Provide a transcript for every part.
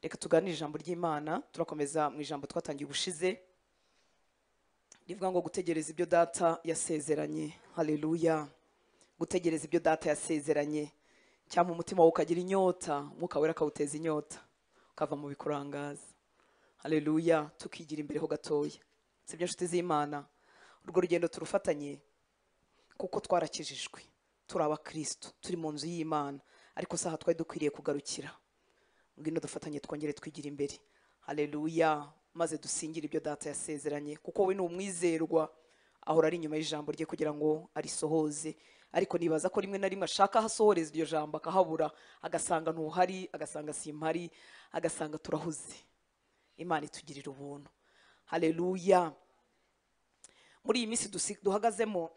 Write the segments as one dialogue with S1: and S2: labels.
S1: reka tuganire ijambo ry'imana turakomeza mu ijambo twatangiye ubushize rivuga ngo gutegereza ibyo data yasezeranye haleluya gutegereza ibyo data yasezeranye cyangwa umutima wawe ukagira inyota umwuka wera akawuteza inyota ukava mu bikurangaza haleluya tukigira imbere ho gatoya sibyo nshuti z'imana urwo rugendo turufatanye kuko twarakijijwe turi abakristo turi mu nzu y'imana ariko saha twari dukwiriye kugarukira ngwino dufatanye twongere twigira imbere haleluya maze dusingire ibyo data yasezeranye kuko we ni umwizerwa ahora ari inyuma y'ijambo rye kugira ngo arisohoze ariko nibaza ko rimwe na rimwe ashaka ahasohoreza iryo jambo akahabura agasanga ntuhari agasanga simpari agasanga turahuze imana itugirira ubuntu haleluya muri iyi minsi dusi- duhagazemo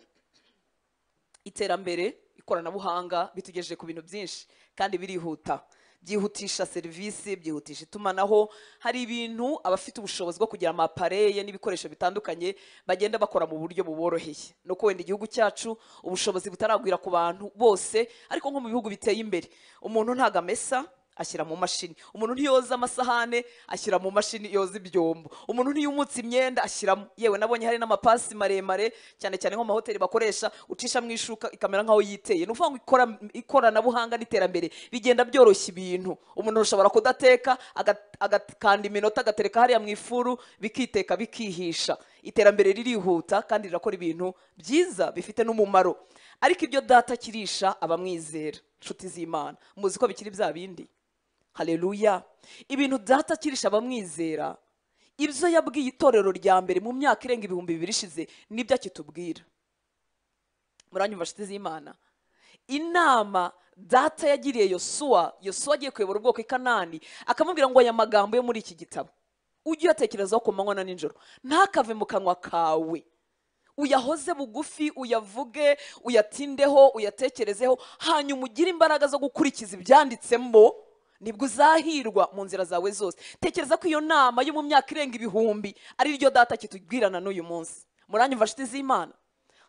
S1: iterambere ikoranabuhanga bitugejeje ku bintu byinshi kandi birihuta byihutisha serivisi byihutisha itumanaho hari ibintu abafite ubushobozi bwo kugira amapareye n'ibikoresho bitandukanye bagenda bakora mu buryo buboroheye ni uko wenda igihugu cyacu ubushobozi butaragwira ku bantu bose ariko nko mu bihugu biteye imbere umuntu ntago amesa ashyira mu mashini umuntu ntiyoza amasahane ashyira mu mashini yoza ibyombo umuntu ntiyumutse imyenda ashyiramo yewe nabonye hari n'amapasi maremare cyane cyane nko mu mahoteli bakoresha ucisha mu ishuka ikamera nk'aho yiteye ni ukuvuga ngo ikora- ikoranabuhanga n'iterambere bigenda byoroshya ibintu umuntu ashobora kudateka aga- agakanda iminota agatereka hariya mu ifuru bikiteka bikihisha iterambere ririhuta kandi rirakora ibintu byiza bifite n'umumaro ariko ibyo data kirisha abamwizera inshuti z'imana muzi ko bikiri bya bindi haleluya ibintu data kirisha abamwizera ibyo yabwiye itorero rya mbere mu myaka irenga ibihumbi bibiri ishize nibyo akitubwira muranyumva nshuti z'imana inama data yagiriye yosuwa yosuwa agiye kuyobora ubwoko i kanani akamubwira ngo aya magambo yo muri iki gitabo ujye uyatekerezaho ku manywa na nijoro ntakave mu kanwa kawe uyahoze bugufi uyavuge uyatindeho uyatekerezeho hanyuma ugire imbaraga zo gukurikiza ibyanditsemo nibwo uzahirwa mu nzira zawe zose tekereza ko iyo nama yo mu myaka irenga ibihumbi ari ryo data kitubwirana n'uyu munsi muranyumva nshuti z'imana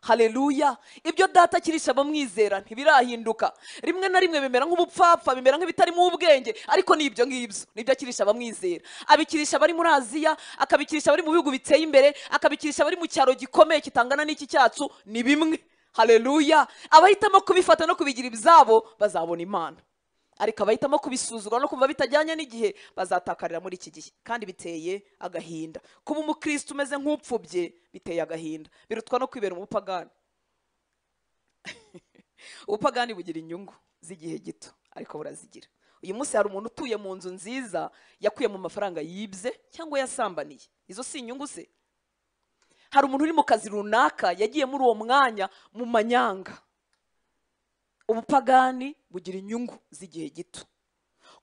S1: haleluya ibyo data kirisha abamwizera ntibirahinduka rimwe na rimwe bimera nk'ubupfapfa bimera nk'ibitarimo ubwenge ariko ni ibyo ngibyo nibyo akirisha abamwizera abikirisha abari muri aziya akabikirisha abari mu bihugu biteye imbere akabikirisha abari mu cyaro gikomeye kitangana n'iki cyacu ni bimwe haleluya abahitamo kubifata no kubigira ibyabo bazabona imana ariko abahitamo kubisuzugura no kumva bitajyanye n'igihe bazatakarira muri iki gihe kandi biteye agahinda kuba umukristo umeze nk'upfubye biteye agahinda birutwa no kwibera umupagani ubupagani bugira inyungu z'igihe gito ariko burazigira uyu munsi hari umuntu utuye mu nzu nziza yakuye mu mafaranga yibye cyangwa yasambaniye izo si inyungu se hari umuntu uri mu kazi runaka yagiye muri uwo mwanya mu manyanga ubupagani bugira inyungu z'igihe gito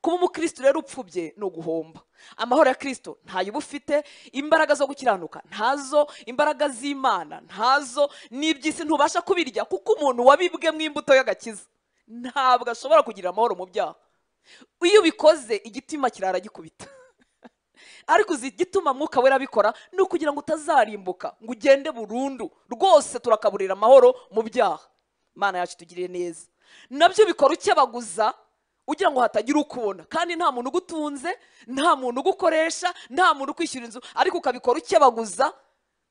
S1: kuba umukristo rero upfubye ni uguhomba amahoro ya kristo ntayo uba ufite imbaraga zo gukiranuka ntazo imbaraga z'imana ntazo n'iby'isi ntubasha kubirya kuko umuntu wabibwemo imbuto y'agakiza ntabwo ashobora kugira amahoro mu byaha iyo ubikoze igitima kirara gikubita ariko uzi igituma mwuka wera abikora ni ukugira ngo utazarimbuka ngo ugende burundu rwose turakaburira amahoro mu byaha imana yacu itugirire neza nabyo bikora ukebaguza ugira ngo hatagira ukubona kandi nta muntu ugutunze nta muntu ugukoresha nta muntu ukwishyura inzu ariko ukabikora ukebaguza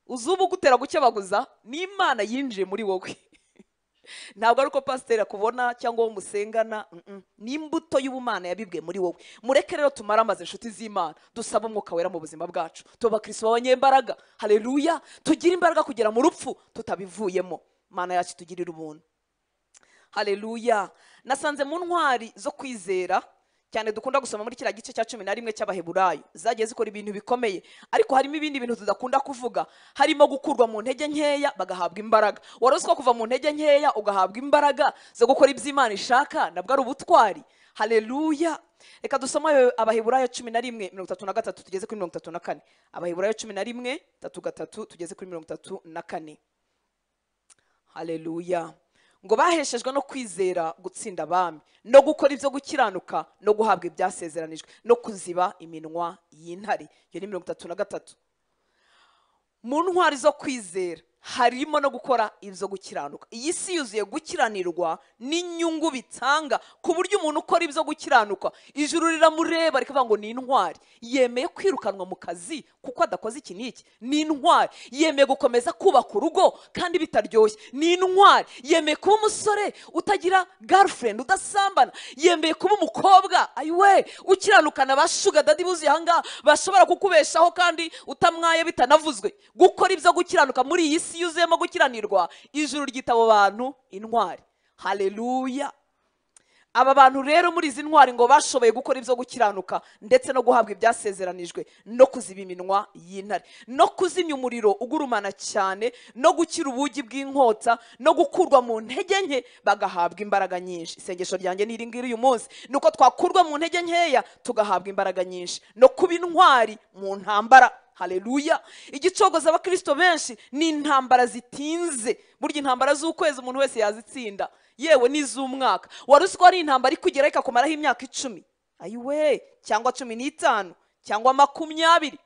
S1: uzuba ugutera gukebaguza ni imana yinjiye muri wowe ntabwo ari uko pasiteri akubona cyangwa uwo musengana mm-mm. ni imbuto y'ubumana yabibwe muri wowe mureke rero tumare amaze inshuti z'imana dusaba umwuka wera mu buzima bwacu tuba abakristo b'abanyembaraga haleluya tugire imbaraga kugera mu rupfu tutabivuyemo mana yacu itugirire ubuntu haleluya nasanze mu ntwari zo kwizera cyane dukunda gusoma muri kiriya gice cya cumi na rimwe cy'abaheburayo zagiye zikora ibintu bikomeye ariko harimo ibindi bintu tudakunda kuvuga harimo gukurwa mu ntege nkeya bagahabwa imbaraga warozwa kuva mu ntege nkeya ugahabwa imbaraga zo gukora ibyo imana ishaka nabwo ari ubutwari haleluya reka dusome ayo- abaheburayo cumi na rimwe mirongo itatu na gatatu tugeze kuri mirongo itatu na kane abaheburayo cumi na rimwe tatu gatatu tugeze kuri mirongo itatu na kane haleluya ngo baheshejwe no kwizera gutsinda abami no gukora ibyo gukiranuka no guhabwa ibyasezeranijwe no kuziba iminwa y'intare iyo ni mirongo itatu na gatatu mu ntwari zo kwizera harimo no gukora ibyo gukiranuka iyi si yuzuye gukiranirwa n'inyungu bitanga ku buryo umuntu ukora ibyo gukiranuka ijuru riramureba rikavuga ngo ni intwari yemeye kwirukanwa mu kazi kuko adakoze iki n'iki ni intwari yemeye gukomeza kubaka urugo kandi bitaryoshye ni intwari yemeye kuba umusore utagira girlfriend udasambana yemeye kuba umukobwa ayiwe ukiranukana ba shuga dadi buzuye ahangaha bashobora kukubeshaho kandi utamwaye bitanavuzwe gukora ibyo gukiranuka muri iyi si yuzuyemo gukiranirwa ijuru ryita abo bantu intwari haleluya aba bantu rero muri izi ntwari ngo bashoboye gukora ibyo gukiranuka ndetse no guhabwa ibyasezeranijwe no kuziba iminwa y'intare no kuzimya umuriro ugurumana cyane no gukira ubugi bw'inkota no gukurwa mu ntege nke bagahabwa imbaraga nyinshi isengesho ryanjye ni iri ngiri uyu munsi ni uko twakurwa mu ntege nkeya tugahabwa imbaraga nyinshi no kuba intwari mu ntambara haleluya igicogoza abakirisito benshi ni intambara zitinze burya intambara z'ukwezi umuntu wese yazitsinda yewe n'iz'umwaka wari uzi ko hari intambara ikugeraho ikakumaraho imyaka icumi ayiwe cyangwa cumi n'itanu cyangwa makumyabiri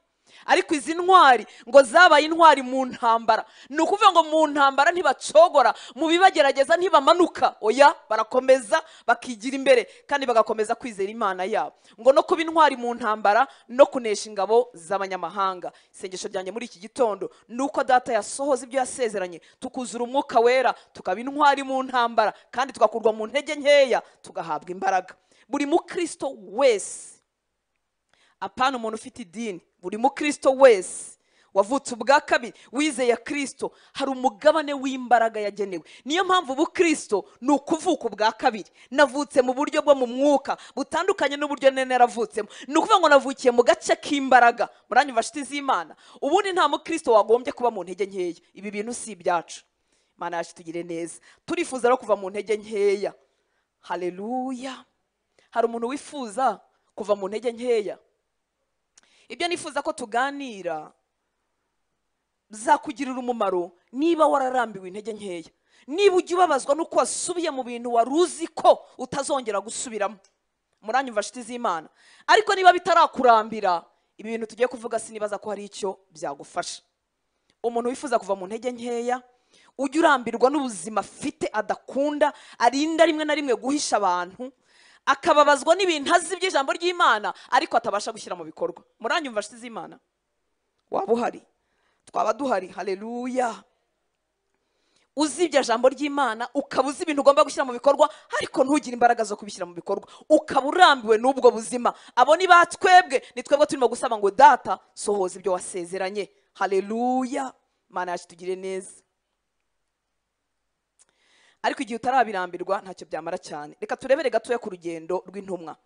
S1: ariko izi ntwari ngo zabaye intwari mu ntambara ni ukuvuga ngo mu ntambara ntibacogora mu bibagerageza ntibamanuka oya barakomeza bakigira imbere kandi bagakomeza kwizera imana yabo ngo no kuba intwari mu ntambara no kunesha ingabo z'abanyamahanga isengesho ryanjye muri iki gitondo ni uko data yasohoza ibyo yasezeranye tukuzura umwuka wera tukaba intwari mu ntambara kandi tugakurwa mu ntege nkeya tugahabwa imbaraga buri mukristo wese apana umuntu ufite idini buri mukristo wese wavutse ubwa kabiri wizeye kirisito hari umugabane w'imbaraga yagenewe niyo mpamvu ubukristo ni ukuvuka ubwa kabiri navutse mu buryo bwo mu mwuka butandukanye n'uburyo nene yaravutsemo ni ukuvuga ngo navukiye mu gace k'imbaraga muranyumva shiti z'imana ubundi nta mukristo wagombye kuba mu ntege nkeya ibi bintu si ibyacu imana yacu tugire neza turifuza no kuva mu ntege nkeya hareruya hari umuntu wifuza kuva mu ntege nkeya ibyo nifuza ko tuganira bizakugirira umumaro niba wararambiwe intege nkeya niba ujya ubabazwa n'uko wasubiye mu bintu wari uzi ko utazongera gusubiramo muranyumva shiti z'imana ariko niba bitarakurambira ibi bintu tugiye kuvuga sinibaza ko hari icyo byagufasha umuntu wifuza kuva mu ntege nkeya ujya urambirwa n'ubuzima afite adakunda arinda rimwe na rimwe guhisha abantu akababazwa n'ibintu azi by'ijambo ry'imana ariko atabasha gushyira mu bikorwa muranyumva shiti z'imana waba uhari twaba duhari hareruya uzi iryo jambo ry'imana ukaba uzi ibintu ugomba gushyira mu bikorwa ariko ntugire imbaraga zo kubishyira mu bikorwa ukaba urambiwe n'ubwo buzima abo ni ba twebwe ni twebwe turimo gusaba ngo data sohoza ibyo wasezeranye hareruya imana yacu tugire neza ariko igihe utarabirambirwa ntacyo byamara cyane reka turebere gatoya ku rugendo rw'intumwa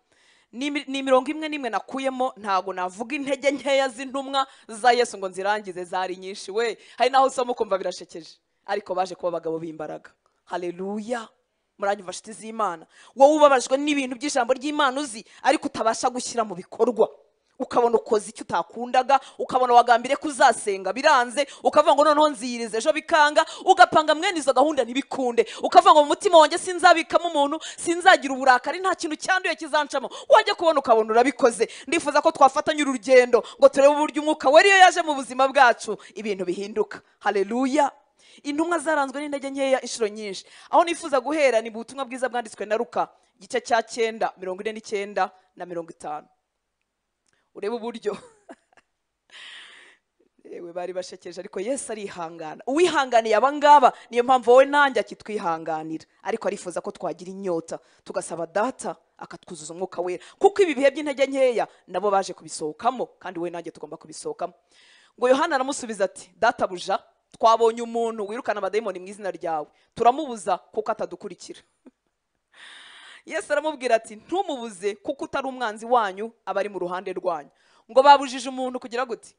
S1: ni imirongo imwe n'imwe nakuyemo ntabwo navuga intege nkeya z'intumwa za yesu ngo nzirangize zari nyinshi we hari naho usoma ukumva birashekeje ariko baje kuba abagabo b'imbaraga hareruya muranyumva shiti z'imana wowe ubabajwe n'ibintu by'ijambo ry'imana uzi ariko utabasha gushyira mu bikorwa ukabona ukoze icyo utakundaga ukabona wagambire ko uzasenga biranze ukavuga ngo noneho nziyirize ejo bikanga ugapanga mwene izo gahunda ntibikunde ukavuga ngo mu mutima wanjye sinzabikamo umuntu sinzagira uburakari nta kintu cyanduye kizancamo wajya kubona ukabona urabikoze ndifuza ko twafatanya uru rugendo ngo turebe uburyo umwuka wari iyo yaje mu buzima bwacu ibintu bihinduka hareruya intumwa zaranzwe n'intege nkeya inshuro nyinshi aho nifuza guhera ni ubutumwa bwiza bwanditswe na ruka igice cya cyenda mirongo ine n'icyenda na mirongo itanu urebe uburyo yewe bari bashekeje ariko yesu arihangana uwihanganiye abangaba niyo mpamvu wowe nanjye akitwihanganira ariko arifuza ko twagira inyota tugasaba data akatwuzuza umwuka wera kuko ibi bihe by'intege nkeya nabo baje kubisohokamo kandi wowe nanjye tugomba kubisohokamo ngo yohana aramusubiza ati data buja twabonye umuntu wirukana abadayimoni mu izina ryawe turamubuza kuko atadukurikira yesu aramubwira ati ntumubuze kuko utari umwanzi wanyu aba ari mu ruhande rwanyu ngo babujije umuntu kugira gute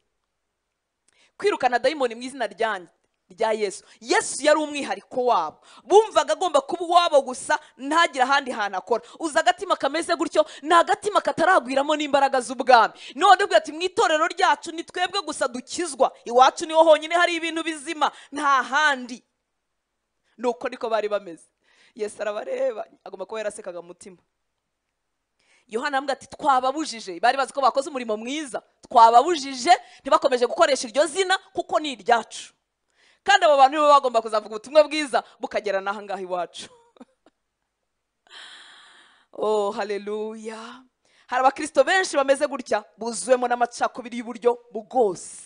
S1: kwirukana dayimoni mu izina rya yesu yesu yari umwihariko wabo bumvaga agomba kuba uwabo gusa ntagire ahandi hantu akora uzi agatima kameze gutyo ni agatima kataragwiramo n'imbaraga z'ubwami none ubwo ati mu itorero ryacu ni twebwe gusa dukizwa iwacu niho honyine hari ibintu bizima nta handi ni uko niko bari bameze yesu arabareba agomba kuba yarasekaga mu mutima yohana aravuga ati twababujije bari bazi ko bakoze umurimo mwiza twababujije ntibakomeje gukoresha iryo zina kuko ni iryacu kandi abo bantu nibo bagomba kuzavuga ubutumwa bwiza bukagera n'aha ngaha iwacu oh haleluya hari abakristo benshi bameze gutya buzuwemo n'amacakubiri y'uburyo bwose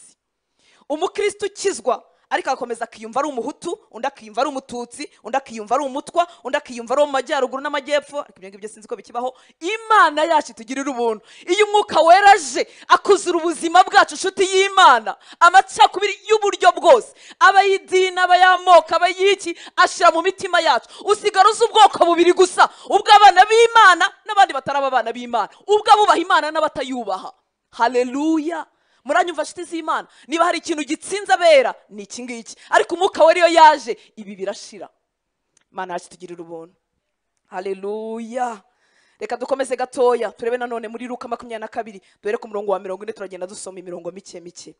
S1: umukristo ukizwa ariko agakomeza akiyumva ari umuhutu undi akiyumva ari umututsi undi akiyumva ari umutwa undi akiyumva ari mu majyaruguru n'amajyepfo ariko ibyo ngibyo sinzi ko bikibaho imana yacu itugirira ubuntu iyo umwuka weraje akuzura ubuzima bwacu inshuti y'imana amacakubiri y'uburyo bwose abayidini abayamoko abayiki ashyira mu mitima yacu usigara uzi ubwoko bubiri gusa ubw'abana b'imana n'abandi bataraba abana b'imana ubw'abubaha imana n'abatayubaha haleluya muranyumva nshuti z'imana niba hari ikintu gitsinze abera ni iki ngiki ariko umwuka we ariyo yaje ibi birashira imana yacu itugirira ubuntu haleluya reka dukomeze gatoya turebe nanone muri ruka makumyabiri na kabiri duhere ku murongo wa mirongo ine turagenda dusoma imirongo mike mike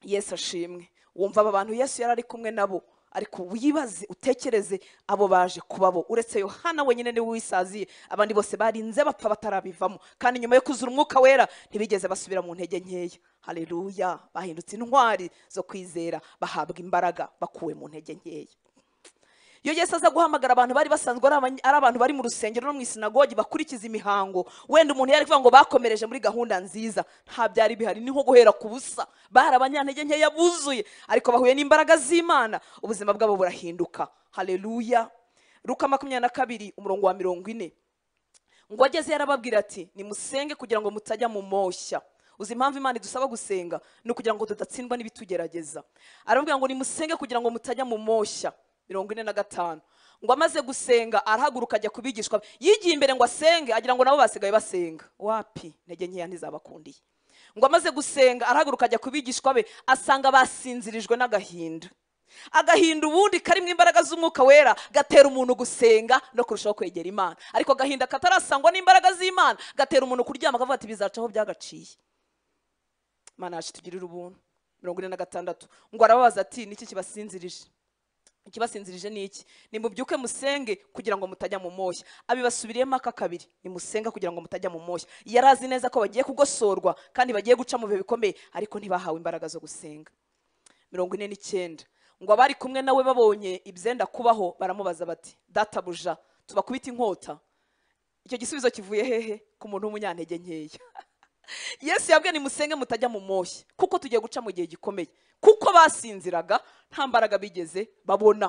S1: yesu ashimwe wumva aba bantu yesu yari ari kumwe nabo ariko wibaze utekereze abo baje kubabo uretse yohana wenyine niwe wisaziye abandi bose barinze bapfa batarabivamo kandi nyuma yo kuzura umwuka wera ntibigeze basubira mu ntege nkeya haleluya bahindutse intwari zo kwizera bahabwa imbaraga bakuwe mu ntege nkeya iyo yesu aza guhamagara abantu bari basanzwe ari abany- ari abantu bari mu rusengero no mu isinagogi bakurikiza imihango wenda umuntu yari kuvuga ngo bakomereje muri gahunda nziza nta byari bihari ni nko guhera ku busa bari abanyantege nkeya buzuye ariko bahuye n'imbaraga z'imana ubuzima bwabo burahinduka haleluya ruka makumyabiri na kabiri umurongo wa mirongo ine ngo ageze yarababwira ati nimusenge kugira ngo mutajya mu moshya uzi impamvu imana idusaba gusenga ni ukugira ngo tudatsindwa n'ibitugerageza arababwira ngo nimusenge kugira ngo mutajya mu moshya mirongo ine na gatanu ngo amaze gusenga arahaguruka ajya kubigishwa be. yigiye imbere ngo asenge agira ngo nabo basigaye basenga wapi intege nkeya ntizabakundiye ngo amaze gusenga arahaguruka ajya kubigishwa be asanga basinzirijwe n'agahinda agahinda ubundi karimo imbaraga z'umwuka wera gatera umuntu gusenga no kurushaho kwegera imana ariko agahinda katarasangwa n'imbaraga z'imana gatera umuntu kuryama akavuga ati bizacaho byagaciye imana yacu itugirire ubuntu mirongo ine na gatandatu ngo arababaza ati niki kibasinzirije ikibasinzirije ni iki nimubyuke musenge kugira ngo mutajya mu moshya abibasubiriyemo aka kabiri nimusenga kugira ngo mutajya mu moshya yari azi neza ko bagiye kugosorwa kandi bagiye guca mu bihe bikomeye ariko ntibahawe imbaraga zo gusenga mirongo ine n'icyenda ngo abari kumwe nawe babonye ibyenda kubaho baramubaza bati databuja tubakubita inkota icyo gisubizo kivuye hehe ku muntu w'umunyantege nkeya yesu yabwiye nimusenge mutajya mu moshya kuko tugiye guca mu gihe gikomeye kuko basinziraga nta mbaraga bigeze babona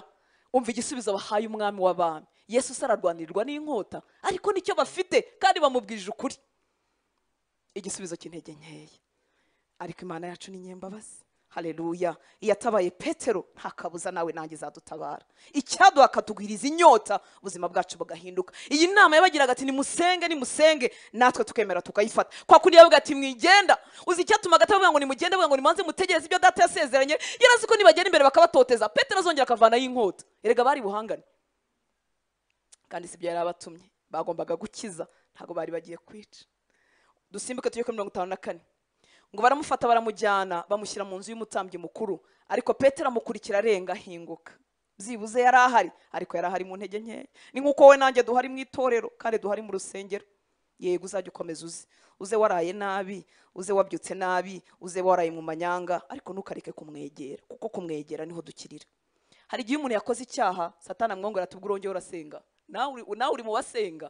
S1: umva igisubizo bahaye umwami w'abami yesu se ararwanirwa n'inkota ariko nicyo bafite kandi bamubwije ukuri igisubizo cy'intege nkeya ariko imana yacu ni nyembabazi haleluya iyo atabaye petero nta kabuza nawe nanjye izadutabara icyaduha akatugwiriza inyota ubuzima bwacu bugahinduka iyi nama yabagiraga ati nimusenge nimusenge natwe tukemera tukayifata kwa kundi yavuga ati mwigenda uzi icyatuma agati avuga ngo nimugende avuga ngo nimanze mutegereze ibyo data yasezeranye yarazi ko nibagenda imbere bakabatoteza petero azongera akavanaho inkota erega bari buhangane kandi si byo yari abatumye bagombaga gukiza ntabwo bari bagiye kwica dusimbuke tujye kuri mirongo itanu na kane ngo baramufata baramujyana bamushyira mu nzu y'umutambyi mukuru ariko petero amukurikira arenga ahinguka byibuze yari ahari ariko yari ahari mu ntege nkeya ni nk'uko we nanjye duhari mu itorero kandi duhari mu rusengero yego uzajya ukomeza uze uze waraye nabi uze wabyutse nabi uze waraye mu manyanga ariko ntukareke kumwegera kuko kumwegera niho dukirira hari igihe umuntu yakoze icyaha satana amwongera ati ubwo urongeye urasenga nawe uri- nawe uri mu basenga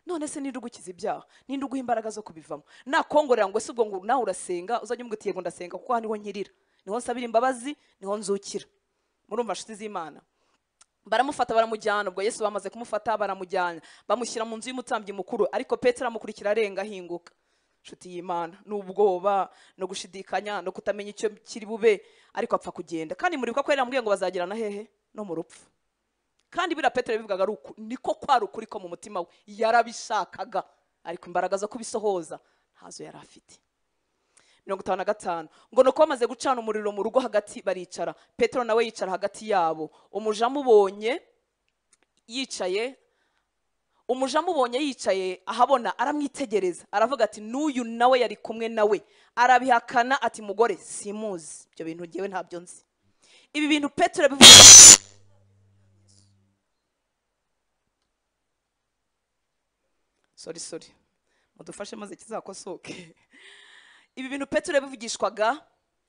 S1: none se ninde ugukiza ibyaha ninde uguha imbaraga zo kubivamo nakongorera ngo ese ubwo ngo nawe urasenga uzajya umubwira uti yego ndasenga kuko aha niho nkirira niho nsabira imbabazi niho nzukira murumva nshuti z'imana baramufata baramujyana ubwo yesu bamaze kumufata baramujyana bamushyira mu nzu y'umutambyi mukuru ariko petero amukurikira arenga ahinguka nshuti y'imana n'ubwoba no gushidikanya no kutamenya icyo kiri bube ariko apfa kugenda kandi muribuka ko yari yamubwiye ngo bazagirana hehe no mu rupfu kandi biriya petero yabivugaga ari uku niko kwari ukuri ko mu mutima we yarabishakaga ariko imbaraga zo kubisohoza ntazo yari afite mirongo itanu na gatanu ngo nuko bamaze gucana umuriro mu rugo hagati baricara petero nawe yicara hagati yabo umuja amubonye yicaye umuja amubonye yicaye ahabona aramwitegereza aravuga ati n'uyu nawe yari kumwe nawe arabihakana ati mugore simuzi ibyo bintu ngewe ntabyo nzi ibi bintu petero yabivuze sori sori mudufashe maze kizakosoke ibi bintu petero yabivugishwaga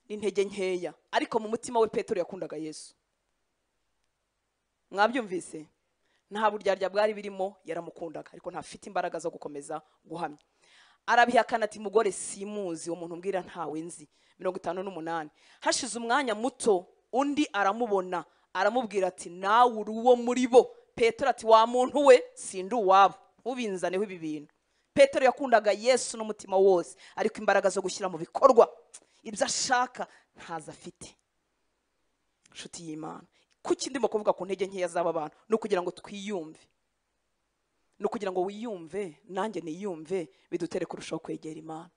S1: n'intege nkeya ariko mu mutima we petero yakundaga yesu mwabyumvise nta buryarya bwari birimo yaramukundaga ariko ntafite imbaraga zo gukomeza guhamya arabihakana ati mugore simuzi uwo muntu umbwira ntawe nzi mirongo itanu n'umunani hashize umwanya muto undi aramubona aramubwira ati nawe uri uwo muri bo petero ati wa muntu we sindi uwabo ubinzaneho ibi bintu petero yakundaga yesu n'umutima wose ariko imbaraga zo gushyira mu bikorwa ibyo ashaka ntazo afite inshuti y'imana kuki ndimo kuvuga ku ntege nkeya z'aba bantu ni ukugira ngo twiyumve ni ukugira ngo wiyumve nanjye niyumve bidutere kurushaho kwegera imana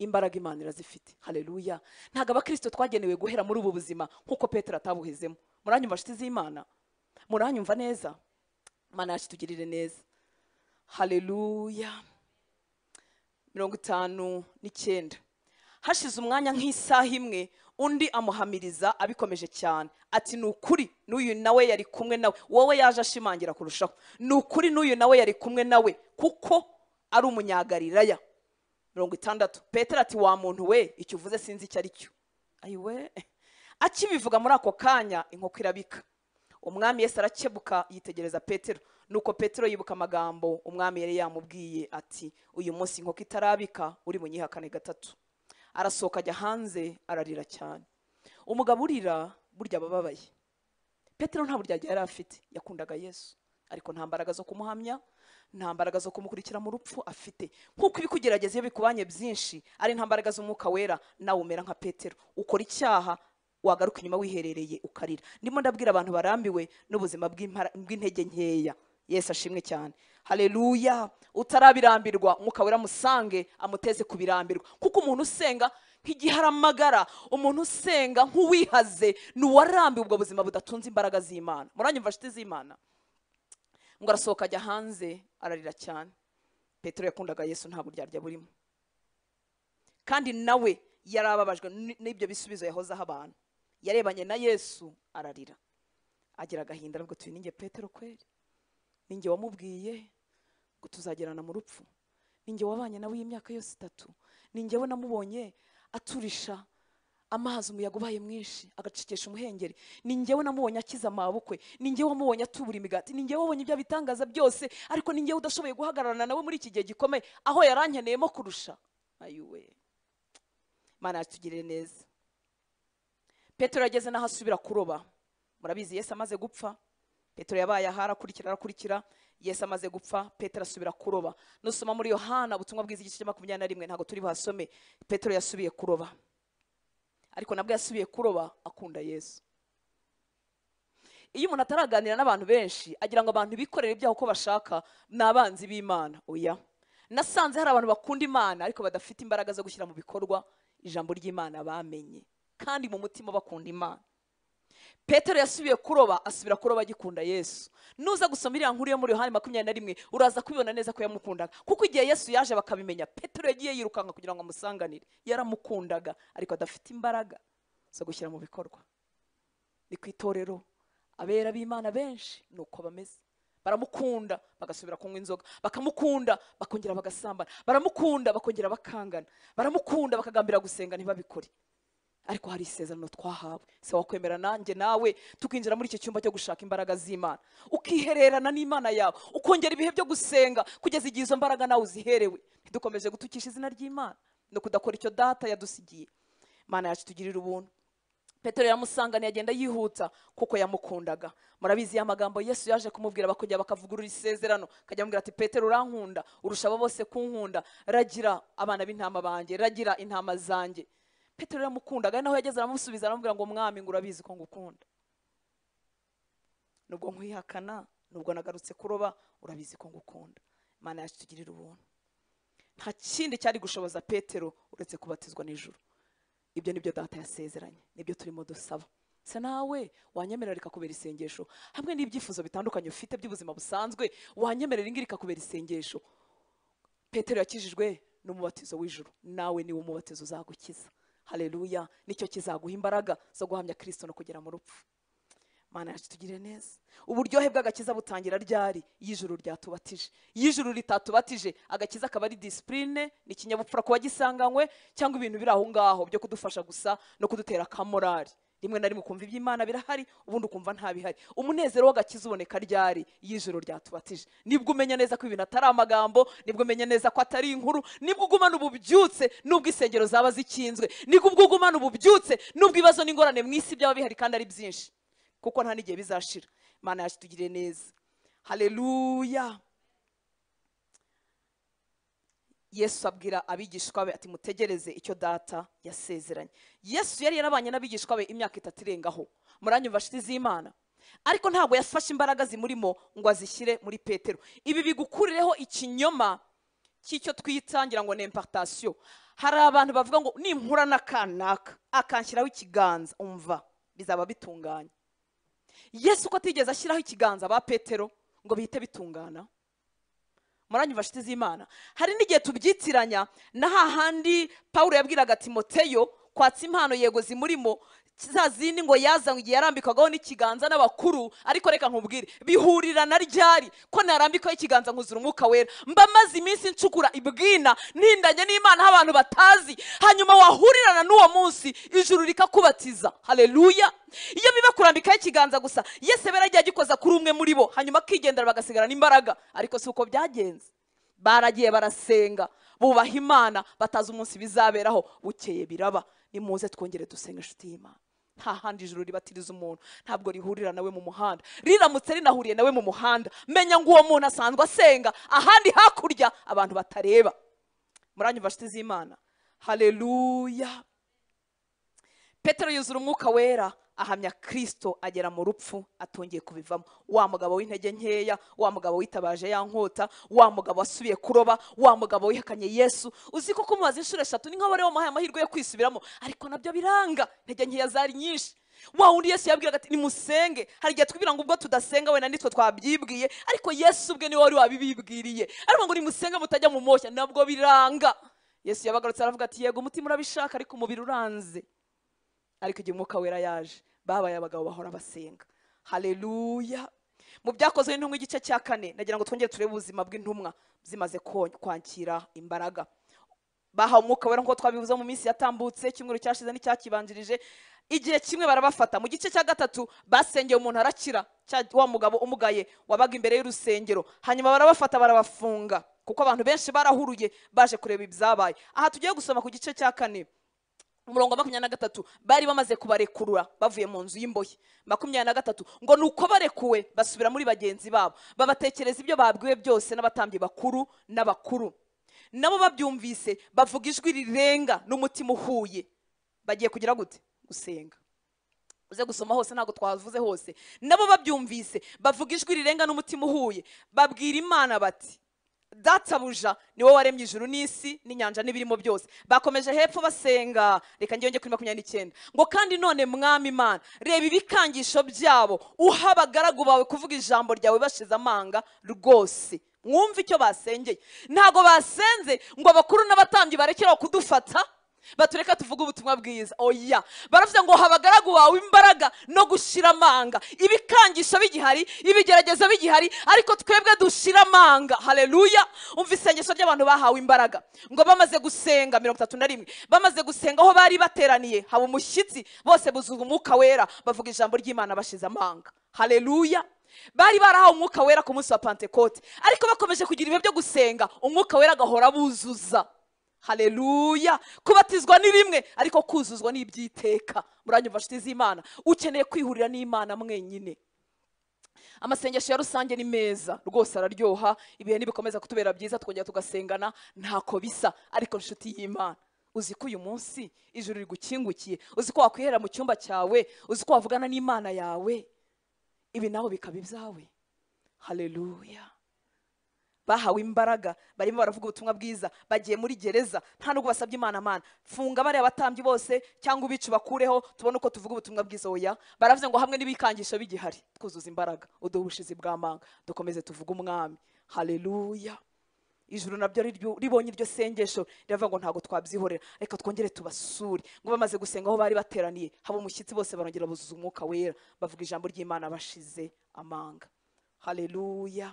S1: imbaraga imana irazifite hareruya ntabwo abakirisito twagenewe guhera muri ubu buzima nk'uko petero atabuhezemo muranyumva nshuti z'imana muranyumva neza imana yacu itugirire neza hareruya mirongo itanu n'icyenda hashize umwanya nk'isaha imwe undi amuhamiriza abikomeje cyane ati ni ukuri n'uyu nawe yari kumwe nawe wowe yaje ashimangira kurushaho ni ukuri n'uyu nawe yari kumwe nawe kuko ari umunyagalilaya mirongo itandatu petero ati wa muntu we icyo uvuze sinzi icyo ari cyo ayiwe akibivuga muri ako kanya inkoko irabika umwami yesi arakebuka yitegereza petero nuko petero yibuka amagambo umwami yari yamubwiye ati uyu munsi inkoko itarabika uri bunyihakane gatatu arasohoka ajya hanze ararira cyane umugabo urira burya aba ababaye petero nta buryarya yari afite yakundaga yesu ariko nta mbaraga zo kumuhamya nta mbaraga zo kumukurikira mu rupfu afite nk'uko ibikugerageza iyo bikubanye byinshi ari nta mbaraga z'umwuka wera nawe umera nka petero ukora icyaha wagaruka inyuma wiherereye ukarira ndimo ndabwira abantu barambiwe n'ubuzima bw'intege nkeya yesu ashimwe cyane hareruya utarabirambirwa umwuka wera musange amuteze kubirambirwa kuko umuntu usenga nk'igihe ari amagara umuntu usenga nk'uwihaze ni uwarambiwe ubwo buzima budatunze imbaraga z'imana muranyumva inshuti z'imana ngo arasohoka ajya hanze ararira cyane petero yakundaga yesu nta buryarya burimo kandi nawe yari ababajwe n'ibyo bisubizo yahozeho abantu yarebanye na yesu ararira agira agahinda aravuga ati ninjye petero kweri ninjye wamubwiye ngo tuzagerana mu rupfu ninjye wabanye nawe y'imyaka yose itatu ninjye we namubonye aturisha amazi umuyaga ubaye mwinshi agacikisha umuhengeri ninjye we namubonye akiza amabukwe ninjye wamubonye atubura imigati ninjye wabonye ibyo bitangaza byose ariko ninjye udashoboye guhagararana nawe muri iki gihe gikomeye aho yarankeneyemo kurusha ayuwe imana yatugirire neza petero yageze n'aho asubira kuroba murabizi yesi amaze gupfa petero yabaye aha arakurikira arakurikira yesu amaze gupfa petero asubira kuroba nusoma muri yohana ubutumwa bwiza igice cya makumyabiri na rimwe ntabwo turi buhasome petero yasubiye kuroba ariko nabwo yasubiye kuroba akunda yesu iyo umuntu ataraganira n'abantu benshi agira ngo abantu bikorere ibyaho uko bashaka ni abanzi b'imana oya nasanze hari abantu bakunda imana ariko badafite imbaraga zo gushyira mu bikorwa ijambo ry'imana bamenye kandi mu mutima bakunda imana petero yasubiye kuroba asubira kuroba agikunda yesu nuza gusoma iriya nkuru yo muri yohani makumyabiri na rimwe uraza kubibona neza ko yamukundaga kuko igihe yesu yaje bakabimenya petero yagiye yirukanka kugira ngo amusanganire yaramukundaga ariko adafite imbaraga zo gushyira mu bikorwa ni ku itorero abera b'imana benshi ni uko bameze baramukunda bagasubira kunywa inzoga bakamukunda bakongera bagasambana baramukunda bakongera bakangana baramukunda bakagambira gusenga ntibabikore ariko hari isezerano twahawe se wakwemera nanjye nawe tukinjira muri iki cyumba cyo gushaka imbaraga z'imana ukihererana n'imana yawe ukongera ibihe byo gusenga kugeza igihe izo mbaraga nawe uziherewe ntidukomeje gutukisha izina ry'imana no kudakora icyo data yadusigiye imana yacu tugirira ubuntu petero yamusanganiye agenda yihuta kuko yamukundaga murabizi ya magambo yesu yaje kumubwira bakongera bakavugurura isezerano akajya amubwira ati petero urankunda urusha abo bose kunkunda ragira abana b'intama banjye ragira intama zanjye petero yamukundaga naho yageze aramusubiza aramubwira ngo mwami ngo urabizi ko ngukunda nubwo nkwihakana nubwo nagarutse kuroba urabizi ko ngukunda imana yacu tugirira ubuntu nta kindi cyari gushoboza petero uretse kubatizwa n'ijoro ibyo ni byo data yasezeranye nibyo turimo dusaba se nawe wanyemerera ikakubera isengesho hamwe n'ibyifuzo bitandukanye ufite by'ubuzima busanzwe wanyemerera ingiri ikakubera isengesho petero yakijijwe n'umubatizo w'ijoro nawe niwe umubatizo uzagukiza hareruya nicyo kizaguha imbaraga zo guhamya kirisito no kugera mu rupfu mana yacu tugire neza uburyohe bw'agakiza butangira ryari iyo ijuru ryatubatije iyo ijuru ritatubatije agakiza akaba ari disipurine ni ikinyabupfura kuba gisanganywe cyangwa ibintu biri aho ngaho byo kudufasha gusa no kudutera akamorari rimwe na rimwe ukumva iby'imana birahari ubundi ukumva nta bihari umunezero w'agakiza uboneka ryari iyo ijoro ryatubatije nibwo umenya neza ko ibintu atari amagambo nibwo umenya neza ko atari inkuru nibwo ugumana ububyutse nubwo insengero zaba zikinzwe nibwo ubwo ugumana ububyutse nubwo ibibazo n'ingorane mu isi byaba bihari kandi ari byinshi kuko nta n'igihe bizashira imana yacu tugire neza haleluya yesu abwira abigishwa be ati mutegereze icyo data yasezeranye yesu yari yarabanye n'abigishwa be imyaka itatu irengaho muranyumva shiti z'imana ariko ntabwo yafashe imbaraga zimurimo ngo azishyire muri petero ibi bigukurireho ikinyoma cy'icyo twitangira ngo ni impartasiyo hari abantu bavuga ngo nimpura n'akanaka akanshyiraho ikiganza umva bizaba bitunganye yesu uko atigeze ashyiraho ikiganza ba petero ngo bihite bitungana muranyumva shiti z'imana hari n'igihe tubyitiranya na hahandi paul yabwiraga timoteyo kwatsa impano yego zimurimo za zindi ngo yazanywe igihe yarambikagaho n'ikiganza n'abakuru ariko reka nkubwire bihurira na ryari ko narambikaho ikiganza nkuzura umwuka wera mba maze iminsi ncukura ibwina ntindanye n'imana aho abantu batazi hanyuma wahurirana n'uwo munsi ijuru rikakubatiza haleluya iyo biba kurambikaho ikiganza gusa yese bera agiye agikoza kuri umwe muri bo hanyuma akigendera bagasigarana imbaraga ariko si uko byagenze baragiye barasenga bubaha imana batazi umunsi bizaberaho bukeye biraba nimuze twongere dusenga inshuti y'imana nta handi ijuru ribatiriza umuntu ntabwo rihurira nawe mu muhanda riramutse rinahuriye nawe mu muhanda menya ngo uwo muntu asanzwe asenga ahandi hakurya abantu batareba muranyumva inshuti z'imana haleluya petero yuzura umwuka wera ahamya kirisito agera mu rupfu atongeye kubivamo wa mugabo w'intege nkeya wa mugabo witabaje ya nkota wa mugabo wasubiye kuroba wa mugabo wihakanye yesu uzi ko kumubaza inshuro eshatu ni nk'abariho bamuhaye amahirwe yo kwisubiramo ariko nabyo biranga intege nkeya zari nyinshi wa wundi yesu yabwiraga ati nimusenge hari igihe twibwira ngo ubwo tudasenga wenda nitwe twabyibwiye ariko yesu ubwe niwe wari wabibibwiriye ariko ngo nimusenge mutajya mu moshya nabwo biranga yesu yabagarutse aravuga ati yego umutima urabishaka ariko umubiri uranze ariko igihe umwuka wera yaje babaye abagabo bahora basenga haleluya mu byakozwe n'intumwa igice cya kane nagira ngo twongere turebe ubuzima bw'intumwa zimaze kwakira imbaraga bahawe umwuka wera nk'uko twabivuze mu minsi yatambutse icyumweru cyashize n'icyakibanjirije igihe kimwe barabafata mu gice cya gatatu basengeye umuntu arakira wa mugabo umugaye wabaga imbere y'urusengero hanyuma barabafata barabafunga kuko abantu benshi barahuruye baje kureba ibyabaye aha tugiye gusoma ku gice cya kane umurongo wa makumyabiri na gatatu bari bamaze kubarekurura bavuye mu nzu y'imbohe makumyabiri na gatatu ngo ni uko barekuwe basubira muri bagenzi babo babatekereza ibyo babwiwe byose n'abatambyi bakuru n'abakuru nabo babyumvise bavuga ijwi rirenga n'umutima uhuye bagiye kugira gute gusenga uze gusoma hose ntabwo twavuze hose nabo babyumvise bavuga ijwi rirenga n'umutima uhuye babwira imana bati databuja ni wowe waremye ijuru n'isi n'inyanja n'ibirimo byose bakomeje hepfo basenga reka ngiyonge kuri makumyabiri n'icyenda ngo kandi none mwami imana reba ibikangisho byabo uha abagaragu bawe kuvuga ijambo ryawe bashize amanga rwose mwumve icyo basengeye ntabwo basenze ngo abakuru n'abatambyi barekeraho kudufata batureka tuvuge ubutumwa bwiza oya baravuze ngo habagaragu wawe imbaraga no gushira amanga ibikangisho bigihari ibigeragezo bigihari ariko twebwe dushira amanga hareruya umva isengesho ry'abantu bahawe imbaraga ngo bamaze gusenga mirongo itatu na rimwe bamaze gusenga aho bari bateraniye haba umushyitsi bose buzuza umwuka wera bavuga ijambo ry'imana bashize amanga hareruya bari barahawe umwuka wera ku munsi wa pantekote ariko bakomeje kugira ibihe byo gusenga umwuka wera agahora buzuza hareruya kubatizwa ni rimwe ariko kuzuzwa ni iby'iteka muranyumva inshuti z'imana ukeneye kwihurira n'imana mwenyine amasengesho ya rusange ni meza rwose araryoha ibihe ntibikomeza kutubera byiza twongera tugasengana ntako bisa ariko inshuti y'imana uzi ko uyu munsi ijuru rigukingukiye uzi ko wakwihera mu cyumba cyawe uzi ko wavugana n'imana yawe ibi nabo bikaba ibyawe hareruya bahawe imbaraga barimo baravuga ubutumwa bwiza bagiye muri gereza nta nubwo basabye imana amana funga bariya abatambyi bose cyangwa ubicu bakureho tubone uko tuvuga ubutumwa bwiza oya baravuze ngo hamwe n'ibikangisho bigihari twuzuza imbaraga uduhe ubushizi bw'amanga dukomeze tuvuge umwami hareruya ijuru nabyo riryo- ribonye iryo sengesho riravuga ngo ntabwo twabyihorera reka twongere tubasure ngo bamaze gusenga aho bari bateraniye haba umushyitsi bose barongera buzuza umwuka wera bavuga ijambo ry'imana bashize amanga haleluya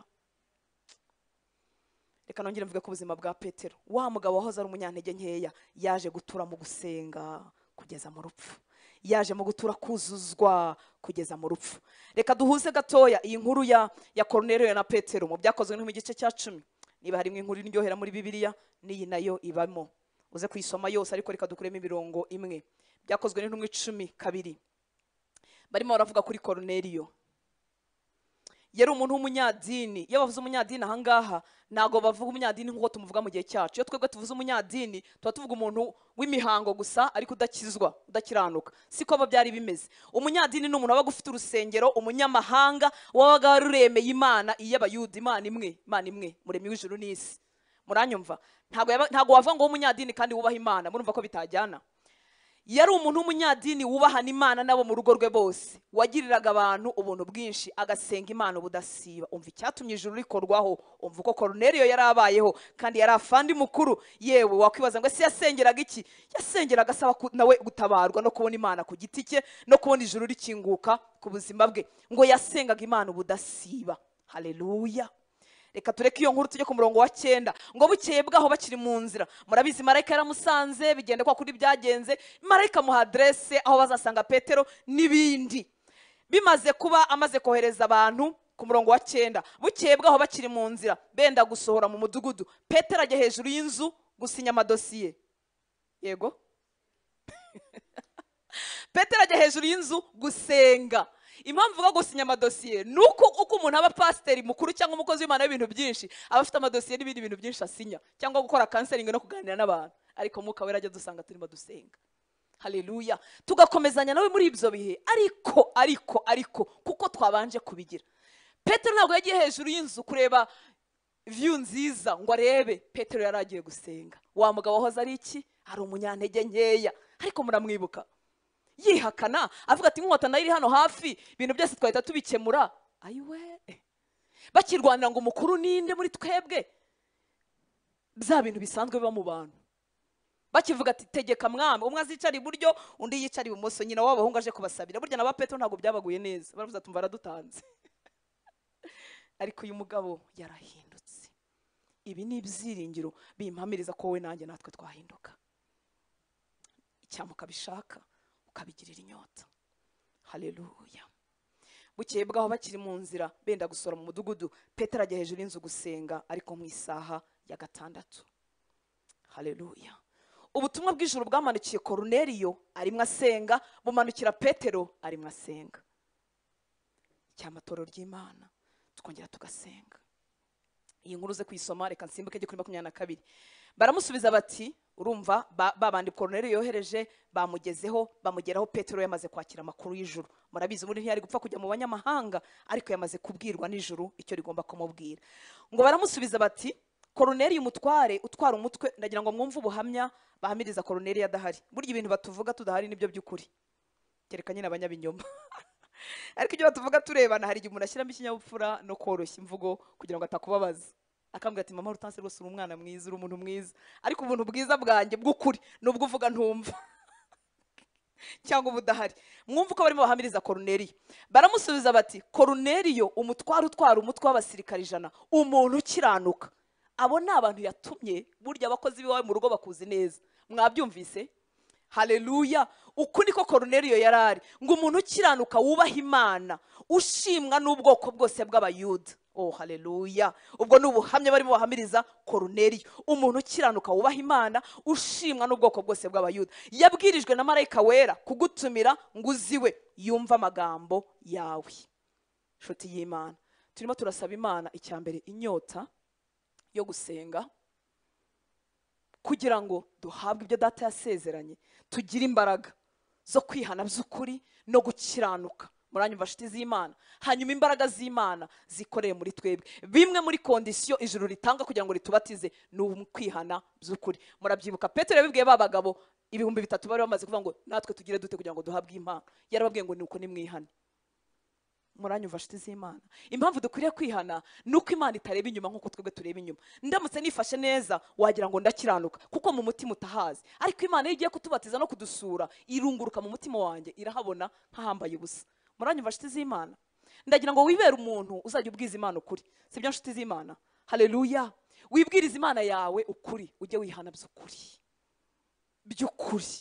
S1: reka nongere mvuge ko ubuzima bwa petero wa mugabo wahoze ari umunyantege nkeya yaje gutura mu gusenga kugeza mu rupfu yaje mu gutura kuzuzwa kugeza mu rupfu reka duhuze gatoya iyi nkuru ya ya koroneriyo na petero mu byakozwe no mu gice cya cumi niba harimo inkuru iryohera muri bibiliya n'iyi nayo ibamo uze kuyisoma yose ariko reka dukuremo imirongo imwe byakozwe n'intumwa icumi kabiri barimo baravuga kuri koroneriyo yari umuntu w'umunyadini iyo bavuze umunyadini ahangaha ntabwo bavuga umunyadini nk'uko tumuvuga mu gihe cyacu iyo twebwe tuvuze umunyadini tuba tuvuga umuntu w'imihango gusa ariko udakizwa udakiranuka siko aba byari bimeze umunyadini ni umuntu wabaga ufite urusengero umunyamahanga wabaga waruremeye imana iy'abayuda imana imwe imana imwe muremyi w'ijuru n'isi muranyumva ntabwo yaba- ntabwo wavuga ngo w'umunyadini kandi wubaha imana murumva ko bitajyana yari umuntu w'umunyadini wubahana imana n'abo mu rugo rwe bose wagiriraga abantu ubuntu bwinshi agasenga imana ubudasiba umva icyatumye ijuru rikorwaho umva uko koroneriyo yari abayeho kandi yari afandi mukuru yewe wakwibaza ngo ese yasengeraga iki yasengeraga asaba ku- nawe gutabarwa no kubona imana ku giti cye no kubona ijuru rikinguka ku buzima bwe ngo yasengaga imana ubudasiba haleluya reka tureke iyo nkuru tujye ku murongo wa cyenda ngo bukeye bwaho bakiri mu nzira murabizi marayika yaramusanze bigenda kwa kuri byagenze marayika amuha aderese aho bazasanga petero n'ibindi bimaze kuba amaze kohereza abantu ku murongo wa cyenda bukeye bwaho bakiri mu nzira benda gusohora mu mudugudu petero ajya hejuru y'inzu gusinya amadosiye yego petero ajya hejuru y'inzu gusenga impamvu uvuga gusinya amadosiye ni uko uko umuntu aba pasiteri mukuru cyangwa umukozi w'imana w'ibintu byinshi aba afite amadosiye n'ibindi bintu byinshi asinya cyangwa gukora kanseringi no kuganira n'abantu ariko mwuka wera ajya dusanga turimo dusenga haleluya tugakomezanya nawe muri ibyo bihe ariko ariko ariko kuko twabanje kubigira petero ntabwo yagiye hejuru y'inzu kureba viyu nziza ngo arebe petero yari agiye gusenga wa mugabo wahoze ari iki ari umunyantege nkeya ariko muramwibuka yihakana avuga ati inkota nayo iri hano hafi ibintu byose twahita tubikemura ayiwe bakirwanira ngo umukuru ninde muri twebwe bya bintu bisanzwe biba mu bantu bakivuga ati tegeka mwami umwe azicara iburyo undi yicara ibumoso nyina w'abahungu aje kubasabira burya na ba petero ntabwo byabaguye neza baravuze ati umva aradutanze ariko uyu mugabo yarahindutse ibi ni ibyiringiro bimpamiriza ko wowe nanjye natwe twahinduka icyama ukabishaka ukabigirira inyota haleluya bukeye bwaho bakiri mu nzira benda gusora mu mudugudu petero ajya hejuru y'inzu gusenga ariko mu isaha ya gatandatu haleluya ubutumwa bw'ijuru bwamanukiye koruneriyo arimo asenga bumanukira petero arimo asenga icyamatoro ry'imana tukongera tugasenga iyi nkuru uze kuyisoma reka nsimbuke njye kuri makumyabiri na kabiri baramusubiza bati urumva ba- ba bandi koroneri yohereje bamugezeho bamugeraho petero yamaze kwakira amakuru y'ijuru murabizi ubundi ntiyari gupfa kujya mu banyamahanga ariko yamaze kubwirwa n'ijuru icyo rigomba kumubwira ngo baramusubiza bati koroneri umutware utwara umutwe ndagira ngo mwumve ubuhamya bahamiriza koroneri adahari burya ibintu batuvuga tudahari nibyo by'ukuri kereka nyine abanyabinyoma ariko ibyo batuvuga turebana hari igihe umuntu ashyiramo ikinyabupfura no koroshya imvugo kugira ngo atakubabaza akambwira ati mama rutansi rwose uri umwana mwiza uri umuntu mwiza ariko ubuntu bwiza bwanjye bw'ukuri ni ubwo uvuga ntumva cyangwa ubudahari mwumva uko barimo bahamiriza koruneriyo baramusubiza bati koruneriyo umutware utwara umutwe w'abasirikare ijana umuntu ukiranuka abo ni abantu yatumye burya abakozi b'iwawe mu rugo bakuzi neza mwabyumvise haleluya uku niko koruneriyo yari ari ngo umuntu ukiranuka wubaha imana ushimwa n'ubwoko bwose bw'abayuda oh haleluya ubwo ni ubuhamya barimo bahamiriza koruneriyo umuntu ukiranuka wubaha imana ushimwa n'ubwoko bwose bw'abayuda yabwirijwe na marayika wera kugutumira ngo uziwe yumva amagambo yawe inshuti y'imana turimo turasaba imana icya mbere inyota yo gusenga kugira ngo duhabwe ibyo data yasezeranye tugire imbaraga zo kwihana by'ukuri no gukiranuka muranyumva nshuti z'imana hanyuma imbaraga z'imana zikoreye muri twebwe bimwe muri kondisiyo ijuru ritanga kugira ngo ritubatize ni ukwihana by'ukuri murabyibuka petero yabibwiye ba bagabo ibihumbi bitatu bari bamaze kuvuga ngo natwe tugire dute kugira ngo duhabwe impano yarababwiye ngo ni uko nimwihane muranyumva nshuti z'imana impamvu dukwiriye kwihana ni uko imana itareba inyuma nk'uko twebwe tureba inyuma ndamutse nifashe neza wagira ngo ndakiranuka kuko mu mutima utahazi ariko imana iyo igiye kutubatiza no kudusura irunguruka mu mutima wanjye irahabona nkahambaye ubusa muranyumva nshuti z'imana ndagira ngo wibere umuntu uzajya ubwiza imana ukuri si byo nshuti z'imana hareruya wibwiriza imana yawe ukuri ujye wihana by'ukuri by'ukuri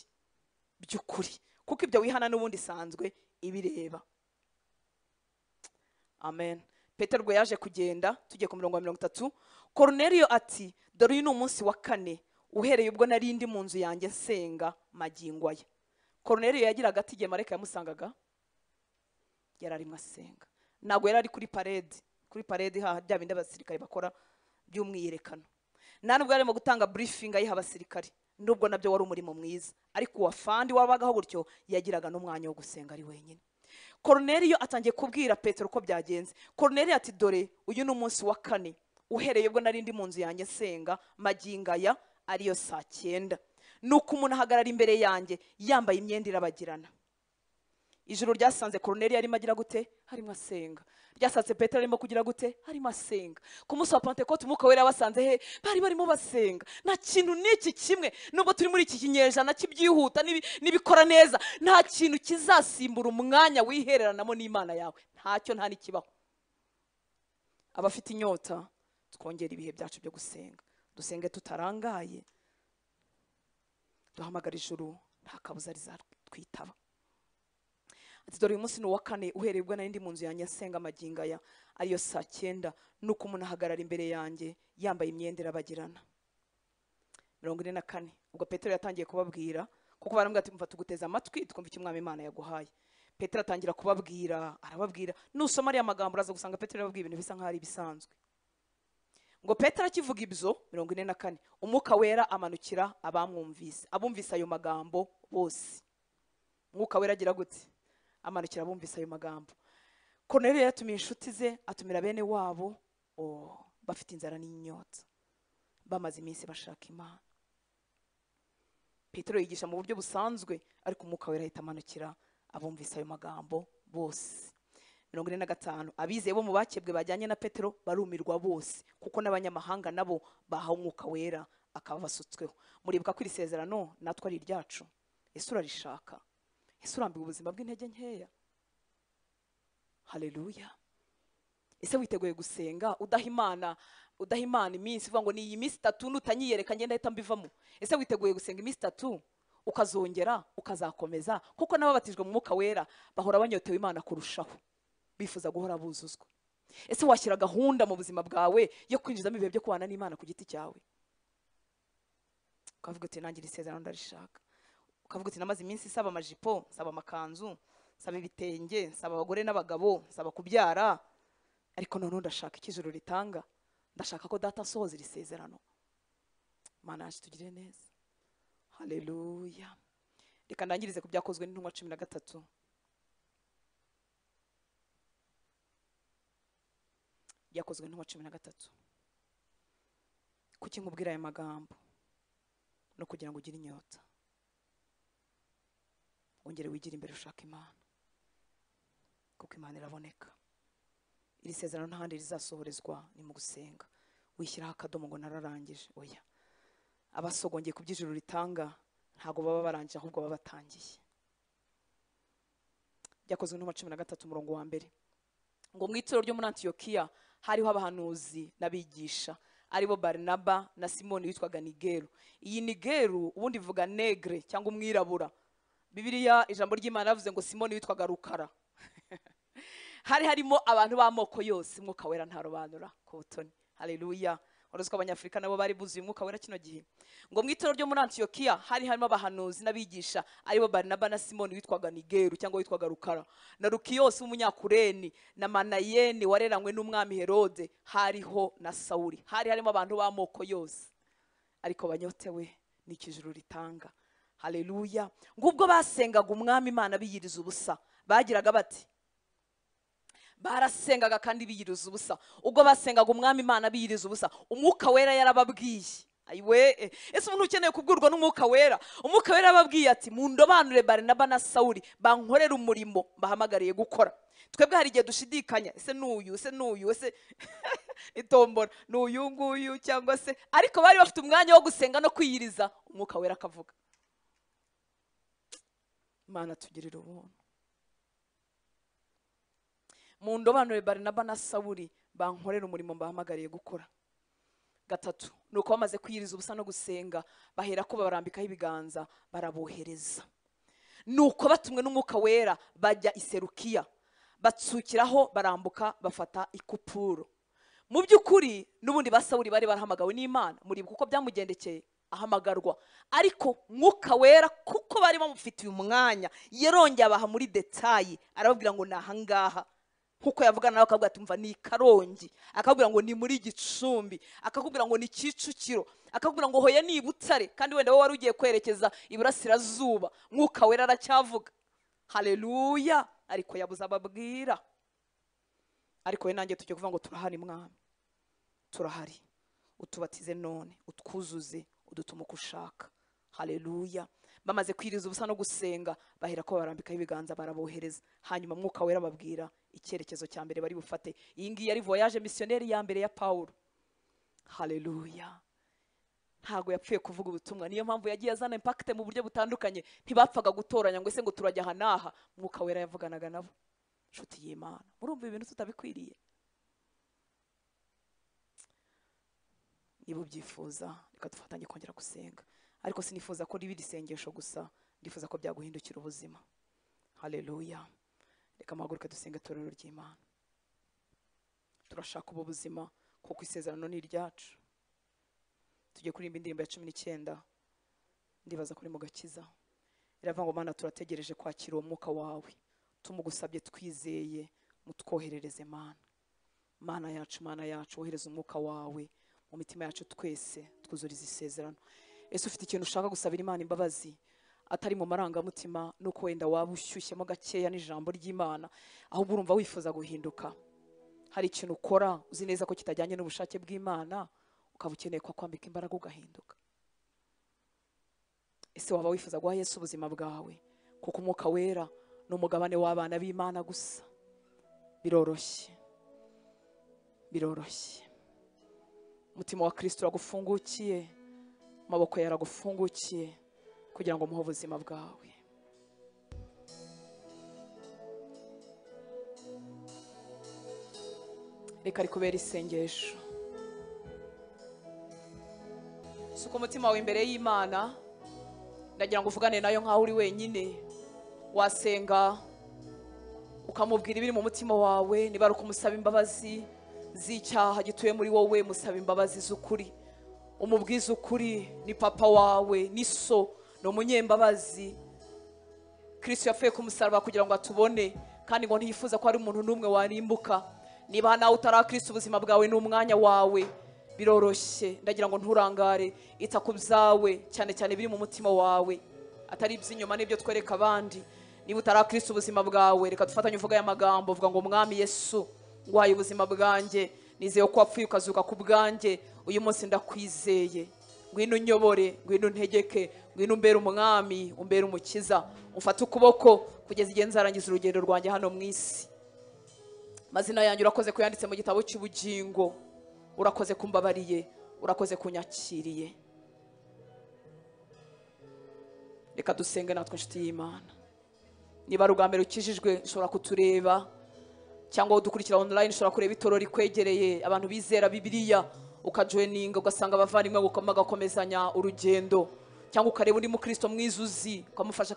S1: by'ukuri kuko ibyo wihana n'ubundi isanzwe ibireba amen petero ubwo yaje kugenda tugiye ku murongo wa mirongo itatu koroneriyo ati dore uyu ni umunsi wa kane uhereye ubwo nari ndi mu nzu yanjye nsenga magingo aya koroneriyo yagiraga ati igihe marayika yamusangaga yari arimo asenga ntabwo yari ari kuri parede kuri parede haha bya bindi abasirikare bakora by'umwiyerekano nta nubwo yarimo gutanga burifingi ayiha abasirikare nubwo nabyo wari umurimo mwiza ariko uwafandi wabagaho gutyo yagiraga n'umwanya wo gusenga ari wenyine koroneriyo atangiye kubwira petero uko byagenze koroneriyo ati dore uyu ni umunsi wa kane uhereye ubwo nari ndi mu nzu yanjye nsenga magingo aya ariyo saa cyenda ni uko umuntu ahagarara imbere yanjye yambaye imyenda irabagirana ijoro ryasanze koroneri arimo agira gute harimo asenga ryasanze petero arimo kugira gute harimo asenga ku munsi wa pantekote umwuka wera wasanze he bari barimo basenga nta kintu n'iki kimwe nubwo turi muri iki kinyejana cy'ibyihuta n'ibi- n'ibikora neza nta kintu kizasimbura umwanya wihereranamo n'imana yawe ntacyo nta n'ikibaho abafite inyota twongere ibihe byacu byo gusenga dusenge tutarangaye duhamagara ijuru nta kabuza rizatwitaba ati dore uyu munsi ni uwa kane uhereye ubwo narindi mu nzu yanjye asenga amagingo aya ariyo saa cyenda nuko umuntu ahagarara imbere yanjye yambaye imyenda irabagirana mirongo ine na kane ubwo petero yatangiye kubabwira kuko baramubwira ati mva tuguteze amatwi twumva icyo umwami imana yaguhaye petero atangira kubabwira arababwira nusoma ariya magambo uraza gusanga petero yababwiye ibintu bisa nkaho ari ibisanzwe ngo petero akivuga ibyo mirongo ine na kane umwuka wera amanukira abamwumvise abumvise ayo magambo bose umwuka wera agira gute amanukira abumvise ayo magambo koroneriyo yatumiye inshuti ze atumira bene wabo o bafite inzara n'inyota bamaze iminsi bashaka imana petero yigisha mu buryo busanzwe ariko umwuka wera ahita amanukira abumvise ayo magambo bose mirongo ine na gatanu abizeye bo mu bakebwe bajyanye na petero barumirwa bose kuko n'abanyamahanga nabo bahawe umwuka wera akaba basutsweho muribuka ko iri sezerano natwe ari iryacu ese urarishaka ese urambiwe ubuzima bw'intege nkeya haleluya ese witeguye gusenga udaha imana udaha imana iminsi uvuga ngo ni iyi minsi itatu nutanyiyereka ngenda ahita mbivamo ese witeguye gusenga iminsi itatu ukazongera ukazakomeza kuko n'ababatijwe mu mwuka wera bahora banyotewe imana kurushaho bifuza guhora buzuzwa ese washyira gahunda mu buzima bwawe yo kwinjizamo ibihe byo kubana n'imana ku giti cyawe ukavuga uti nanjye iri sezerano ndarishaka ukavuga uti namaze iminsi nsaba amajipo nsaba amakanzu nsaba ibitenge nsaba abagore n'abagabo nsaba kubyara ariko noneho ndashaka icyo ijuru ritanga ndashaka ko data asohoza iri sezerano mana yacu tugire neza haleluya reka ndangirize ku byakozwe n'intumwa cumi na gatatu byakozwe n'intumwa cumi na gatatu kuki nkubwira aya magambo no kugira ngo ugire inyota wongere wigire imbere ushaka imana kuko imana iraboneka iri sezerano ntahandi rizasohorezwa ni mu gusenga wishyiraho akadomo ngo nararangije oya abasogongeye ku by'ijuru ritanga ntabwo baba barangije ahubwo baba batangiye byakozwe n'intumwa cumi na gatatu umurongo wa mbere ngo mu ituro ryo muri antiyokiya hariho abahanuzi n'abigisha aribo barinaba na simoni witwaga nigeru iyi nigeru ubundi bivuga negre cyangwa umwirabura bibiliya ijambo ry'imana yavuze ngo simoni witwaga rukara hari harimo abantu b'amoko yose umwuka wera ntarobanura ku butoni haleluya wari uzi ko abanyafurika nabo bari buzuye umwuka wera kino gihe ngo mu ituro ryo muri antiyokiya hari harimo abahanuzi n'abigisha aribo barinaba na simoni witwaga nigeru cyangwa witwaga rukara na rukiyosi w'umunyakureni na manayeni wareranywe n'umwami herode hariho na sawuli hari harimo abantu b'amoko yose ariko banyotewe n'icyo ijuru ritanga haleluya ngubwo basengaga umwami imana biyiriza ubusa bagiraga bati barasengaga kandi biyiriza ubusa ubwo basengaga umwami imana biyiriza ubusa umwuka wera yarababwiye ayiwe ese umuntu ukeneye kubwirwa n'umwuka wera umwuka wera yababwiye ati mundobanure barinaba na sawuli bankorere umurimo bahamagariye gukora twebwe hari igihe dushidikanya ese ni uyu ese ni uyu ese itombora ni uyu nguyu cyangwa se ariko bari bafite umwanya wo gusenga no kwiyiriza umwuka wera akavuga imana tugirira ubuntu mu ndobanure barinaba na sawuri bankorera umurimo bahamagariye gukora gatatu ni uko bamaze kwiyiriza ubusa no gusenga bahera ko babarambikaho ibiganza barabohereza ni uko batumwe n'umwuka wera bajya iserukiya batsukiraho barambuka bafata ikupuro mu by'ukuri n'ubundi ba sawuri bari barahamagawe n'imana muribuka kuko byamugendekeye ahamagarwa ariko mwuka wera kuko bari bamufitiye umwanya yarongeye abaha muri detayi arababwira ngo ni ahangaha nkuko yavugana nawe akabwira ati mva ni i karongi akakubwira ngo ni muri gicumbi akakubwira ngo ni kicukiro akakubwira ngo hoya ni i butare kandi wenda wowe wari ugiye kwerekeza iburasirazuba mwuka wera aracyavuga hareruya ariko yabuze ababwira ariko we nanjye tujya kuvuga ngo turahari mwami turahari utubatize none utwuzuze udutume uko ushaka hareruya bamaze kwiriza ubusa no gusenga bahera ko barambikaho ibiganza barabohereza hanyuma mwuka wera babwira icyerekezo cya mbere bari bufate iyi ngiyi yari voyage misiyoneri ya mbere ya paul hareruya ntabwo yapfuye kuvuga ubutumwa niyo mpamvu yagiye azana impakite mu buryo butandukanye ntibapfaga gutoranya ngo ese ngo turajya aha n'aha mwuka wera yavuganaga nabo inshuti y'imana murumva ibintu tutabikwiriye niba ubyifuza reka dufatanye kongera gusenga ariko sinifuza ko riba irisengesho gusa ndifuza ko byaguhindukira ubuzima hareruya reka amahaguruke dusenge itorero ry'imana turashaka ubu buzima kuko isezerano ni iryacu tugiye kuririmba indirimbo ya cumi n'icyenda ndibaza kuri mu gakiza iravuga ngo mana turategereje kwakira uwo mwuka wawe tumugusabye twizeye mutwoherereze mana mana yacu mana yacu wohereza umwuka wawe mu mitima yacu twese twuzuriza isezerano ese ufite ikintu ushaka gusabira imana imbabazi atari mu marangamutima nuko wenda waba ushyushyemo gakeya n'ijambo ry'imana ahubwo urumva wifuza guhinduka hari ikintu ukora uzi neza ko kitajyanye n'ubushake bw'imana ukaba ukeneye ko kwambika imbaraga ugahinduka ese waba wifuza guha yesu ubuzima bwawe kuko umwuka wera ni umugabane w'abana b'imana gusa biroroshye biroroshye umutima wa kirisito uragufungukiye amaboko yawe aragufungukiye kugira ngo umuhe ubuzima bwawe reka rikubera isengesho suka umutima wawe imbere y'imana ndagira ngo uvugane nayo nk'aho uri wenyine wasenga ukamubwira ibiri mu mutima wawe niba ari ukumusaba imbabazi z'icyaha gituye muri wowe musaba imbabazi z'ukuri umubwiza ukuri ni papa wawe ni so ni umunyembabazi kirisito yapfuye ku musaraba kugira ngo atubone kandi ngo ntiyifuza ko hari umuntu n'umwe warimbuka niba nawe utari kirisito ubuzima bwawe ni umwanya wawe biroroshye ndagira ngo nturangare ita ku byawe cyane cyane biri mu mutima wawe atari iby'inyuma n'ibyo twereka abandi niba utari kirisito ubuzima bwawe reka dufatanye uvuga aya magambo uvuga ngo umwami yesu nguhaye ubuzima bwanjye nizeye ko wapfuye ukazuka ku bwanjye uyu munsi ndakwizeye ngwino unyobore ngwino untegeke ngwino umbere umwami umbere umukiza umfate ukuboko kugeza igihe nzarangiza urugendo rwanjye hano mu isi amazina yanjye urakoze kuyanditse mu gitabo cy'ubugingo urakoze kumbabariye urakoze kunyakiriye reka dusenge natwe inshuti y'imana niba ari ubwa mbere ukijijwe ushobora kutureba cyangwa udukurikira online ushobora kureba itoro rikwegereye abantu bizera bibiliya ukajoyininga ugasanga abavandimwe bagakomezanya urugendo cyangwa ukareba undi mukristo mwiza uzi ukamufasha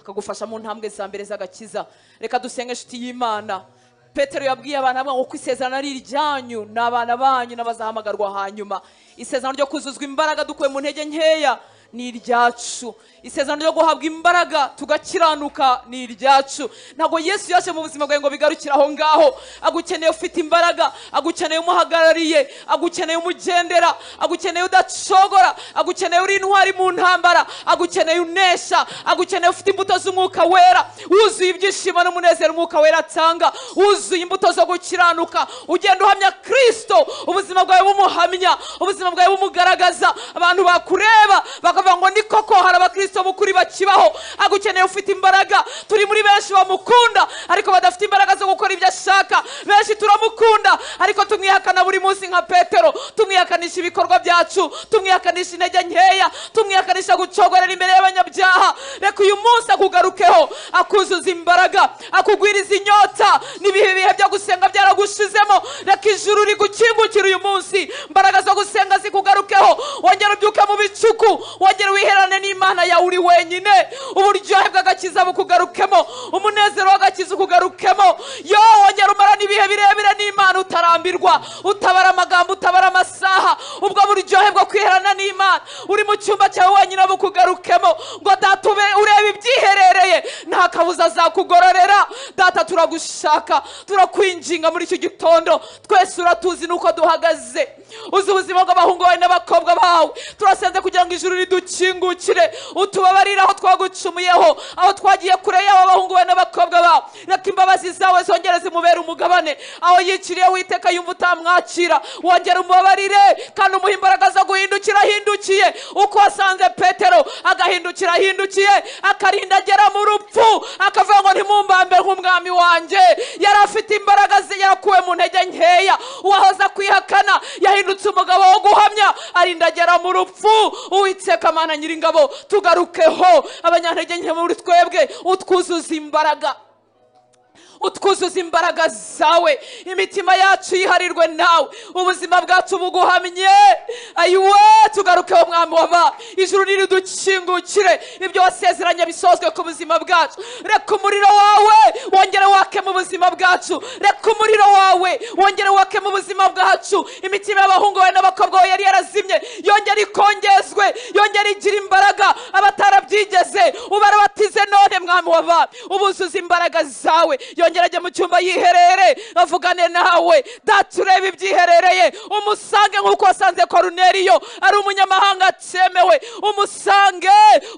S1: akagufasha mu ntambwe za mbere z'agakiza reka dusenge inshuti y'imana petero yabwiye abantu avuga ngo ko isezerano ari iryanyu ni abana banyu n'abazahamagarwa hanyuma isezerano ryo kuzuzwa imbaraga dukuye mu ntege nkeya ni iryacu isezerano ryo guhabwa imbaraga tugakiranuka ni iryacu ntabwo yesu yaje mu buzima bwawe ngo bigarukire aho ngaho agukeneye ufite imbaraga agukeneye umuhagarariye agukeneye umugendera agukeneye udacogora agukeneye uri intwari mu ntambara agukeneye unesha agukeneye ufite imbuto z'umwuka wera wuzuye ibyishimo n'umunezero umwuka wera atanga wuzuye imbuto zo gukiranuka ugenda uhamya kirisito ubuzima bwawe bumuhamya ubuzima bwawe bumugaragaza abantu bakureba baka bakavuga ngo ni koko hari abakristo b'ukuri bakibaho agukeneye ufite imbaraga turi muri benshi bamukunda ariko badafite imbaraga zo gukora ibyo ashaka benshi turamukunda ariko tumwihakana buri munsi nka petero tumwihakanisha ibikorwa byacu tumwihakanisha intege nkeya tumwihakanisha gucogorera imbere y'abanyabyaha reka uyu munsi akugarukeho akuzuza imbaraga akugwiriza inyota n'ibihe bihe byo gusenga byaragushizemo reka ijuru rigukingukira uyu munsi imbaraga zo gusenga zikugarukeho wongera ubyuke mu bicuku wongera wiherane n'imana yawe uri wenyine uburyohe bw'agakiza bukugarukemo umunezero w'agakiza ukugarukemo yo wongera umarane ibihe birebire n'imana utarambirwa utabara amagambo utabara amasaha ubwo buryohe bwo kwiherana n'imana uri mu cyumba cyawe wenyine bukugarukemo ngo data ube- urebe ibyiherereye nta kabuza azakugororera data turagushaka turakwinginga muri icyo gitondo twese uratuzi n'uko duhagaze uzi ubuzima bw'abahungu bawe n'abakobwa bawe turasenze kugira ngo ijuru ridukingukire utubabarire aho twagucumuyeho aho twagiye kure yabo abahungu bawe n'abakobwa bawe reka imbabazi zawe zongere zimubere umugabane aho yiciriye witeka yumva utamwakira wongera umubabarire kandi umuhe imbaraga zo guhindukira ahindukiye uko wasanze petero agahindukira ahindukiye akarinda agera mu rupfu akavuga ngo ntimumbambe nk'umwami wanjye yari afite imbaraga ze yarakuwe mu ntege nkeya uwahoze kwihakana yahindutse umugabo wo guhamya arindagera mu rupfu uwiteka mana nyiringabo tugarukeho abanyantege nke muri twebwe utwuzuza imbaraga utwuzuza imbaraga zawe imitima yacu yiharirwe nawe ubuzima bwacu buguhamye ayiwe tugarukeho mwami waba ijuru niridukingukire ibyo wasezeranye bisozwe ku buzima bwacu reka umuriro wawe wongere wake mu buzima bwacu reka umuriro wawe wongere wake mu buzima bwacu imitima y'abahungu bawe n'abakobwa bawe yari yarazimye yongere ikongezwe yongere igire imbaraga abatarabyigeze ubarabatize none mwami waba ubuzuza imbaraga zawe yongera ajya mu cyumba yiherere avugane nawe data urebe ibyiherereye umusange nk'uko wasanze koruneriyo ari umunyamahanga atemewe umusange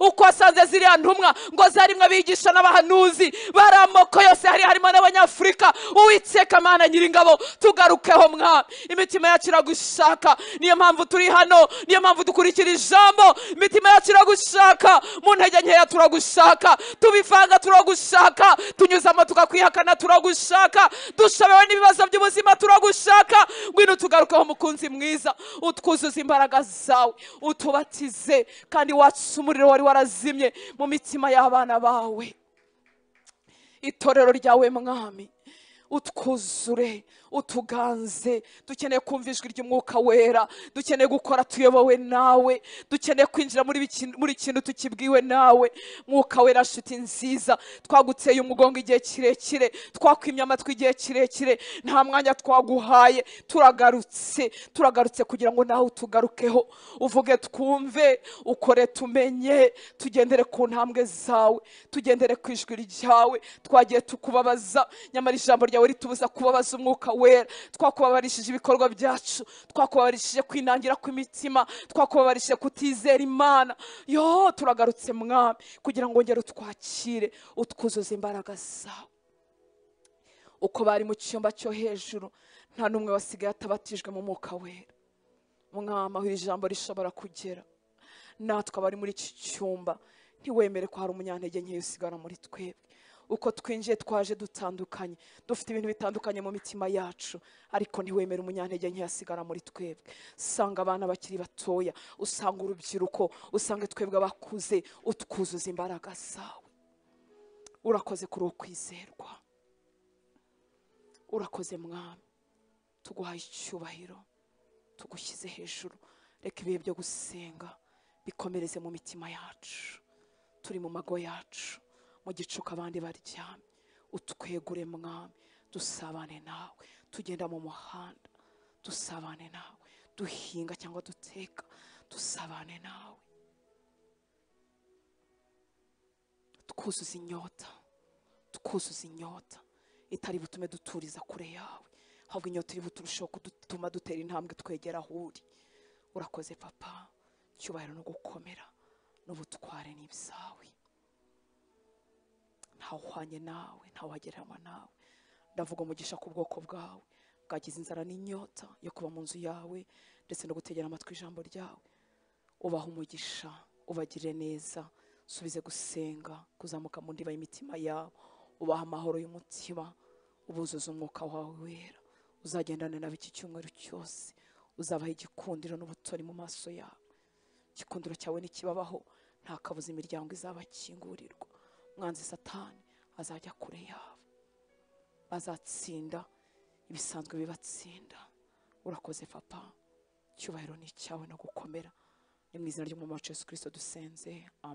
S1: uko wasanze ziriya ntumwa ngo zarimwe abigisha n'abahanuzi bari amoko yose hari harimo n'abanyafurika uwiteka mana nyiringabo tugarukeho mwami imitima yacu iragushaka niyo mpamvu turi hano niyo mpamvu dukurikira ijambo imitima yacu iragushaka mu ntege nkeya turagushaka tubivanga turagushaka tunyuzamo tukakwihakana turagushaka dushobewe n'ibibazo by'ubuzima turagushaka ngwino tugarukeho umukunzi mwiza utwuzuza imbaraga zawe utubatize kandi watse umuriro wari warazimye mu mitima y'abana bawe itorero ryawe mwami utwuzure utuganze dukeneye kumva ijwi ry'umwuka wera dukeneye gukora tuyobowe nawe dukeneye kwinjira muri bikin- muri kintu tukibwiwe nawe mwuka wera nshuti nziza twaguteye umugongo igihe kirekire twakwimye amatwi igihe kirekire nta mwanya twaguhaye turagarutse turagarutse kugira ngo nawe utugarukeho uvuge twumve ukore tumenye tugendere ku ntambwe zawe tugendere ku ijwi ryawe twagiye tukubabaza nyamara ijambo ryawe ritubuza kubabaza umwuka wera twakubabarishije ibikorwa byacu twakubabarishije kwinangira kw'imitima twakubabarishije kutizera imana yo turagarutse mwami kugira ngo ngere utwakire utwuzuze imbaraga zawe uko bari mu cyumba cyo hejuru nta n'umwe wasigaye atabatijwe mu mwuka wera mwama aho iri jambo rishobora kugera natwe abari muri iki cyumba ntiwemere ko hari umunyantege nkeya usigara muri twebwe uko twinjiye twaje dutandukanye dufite ibintu bitandukanye mu mitima yacu ariko ntiwemere umunyantege nkeya asigara muri twebwe usanga abana bakiri batoya usanga urubyiruko usanga twebwe abakuze utwuzuza imbaraga zawe urakoze kuri uwo kwizerwa urakoze mwami tuguhaye icyubahiro tugushyize hejuru reka ibihe byo gusenga bikomereze mu mitima yacu turi mu mago yacu mu gicuku abandi baryamye utwegure mwami dusabane nawe tugenda mu muhanda dusabane nawe duhinga cyangwa duteka dusabane nawe twuzuza inyota twuzuza inyota itari butume duturiza kure yawe ahubwo inyota iri buturusheho kudutuma dutera intambwe twegera aho uri urakoze papa cyubahiro no gukomera n'ubutware ni ibyawe ntawuhwanye nawe ntawuhagereranywa nawe ndavuga umugisha ku bwoko bwawe bwagize inzara n'inyota yo kuba mu nzu yawe ndetse no gutegera amatwi ijambo ryawe ubaha umugisha ubagirire neza subize gusenga kuzamuka mu ndiba y'imitima yabo ubaha amahoro y'umutima ubuzuza umwuka wawe wera uzagendane nabo iki cyumweru cyose uzabaha igikundiro n'ubutoni mu maso yabo igikundiro cyawe nikibabaho nta kabuza imiryango izabakingurirwa umwanzi satani azajya kure yabo bazatsinda ibisanzwe bibatsinda urakoze papa icyubahiro ni icyawe no gukomera ni mu izina ry'umwami wacu yesu kirisito dusenze amen